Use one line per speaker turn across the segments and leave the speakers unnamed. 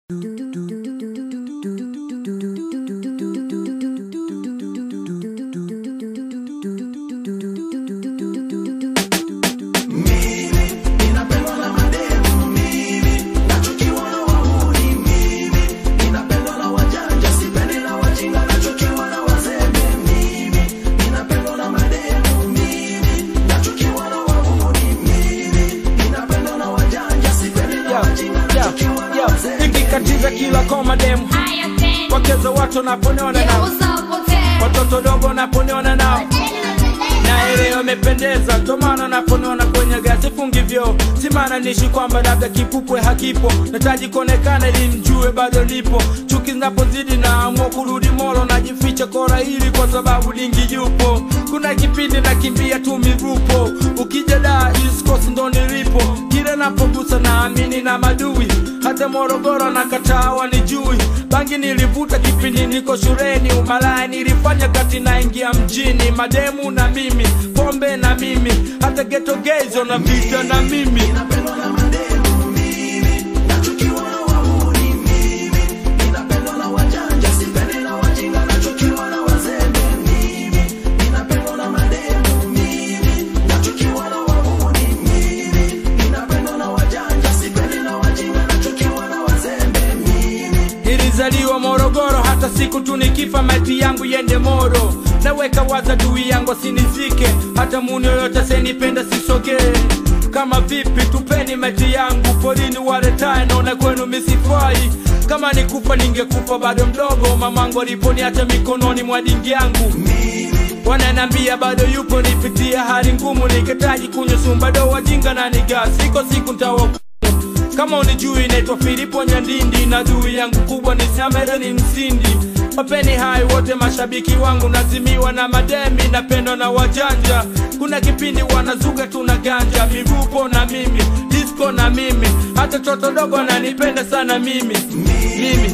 ikikatiza kila koma demu wakeza watu naponiona nao watoto dogo naponiona nao na ile wamependeza tomana naponiona kwenye gasi fungivyo simana nishi kwamba labda kipupwe hakipo nataji kuonekana ili mjue bado lipo chuki zinapozidi na amua kurudi molo najificha kora hili kwa sababu dingi yupo kuna kipindi nakimbia tu mirupo ukija da iskosi ndo nilipo kile napogusa naamini na madui hata morogoro na katawa ni jui bangi nilivuta kipindi niko shuleni umalaya nilifanya kati naingia mjini mademu na mimi pombe na mimi hata geto gezo na vita na mimi nilizaliwa Morogoro, hata siku tu nikifa maiti yangu yende Moro. Naweka waza dui yangu asinizike, hata muni yoyote asenipenda sisogee. Kama vipi, tupeni maiti yangu polini, waletae naona kwenu misifai. Kama nikufa ningekufa bado mdogo, mamangu aliponiacha mikononi mwa dingi yangu wananambia bado yupo, nipitia hali ngumu, nikitaji kunywa sumbado, wajinga na niga, siko siku ntawa kama unijui naitwa Filipo Nyandindi na dui yangu kubwa ni Samera ni msindi wapeni hai wote mashabiki wangu nazimiwa na mademi napendwa na wajanja kuna kipindi wanazuga tuna ganja mivupo na mimi disco na mimi hata toto dogo nanipenda sana mimi mimi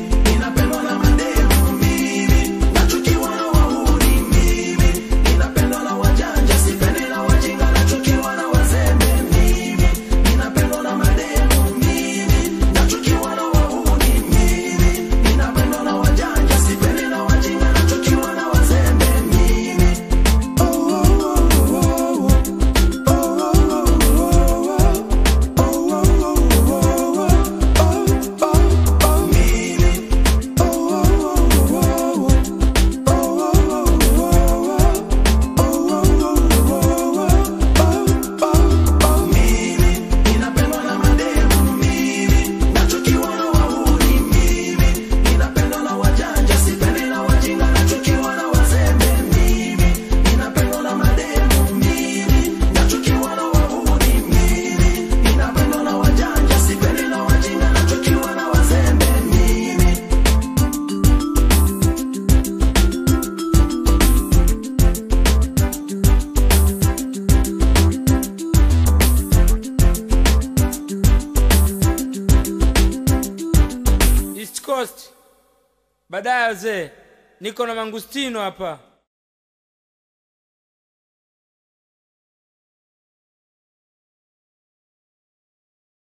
East Coast. Baadaye wazee, niko na mangustino hapa.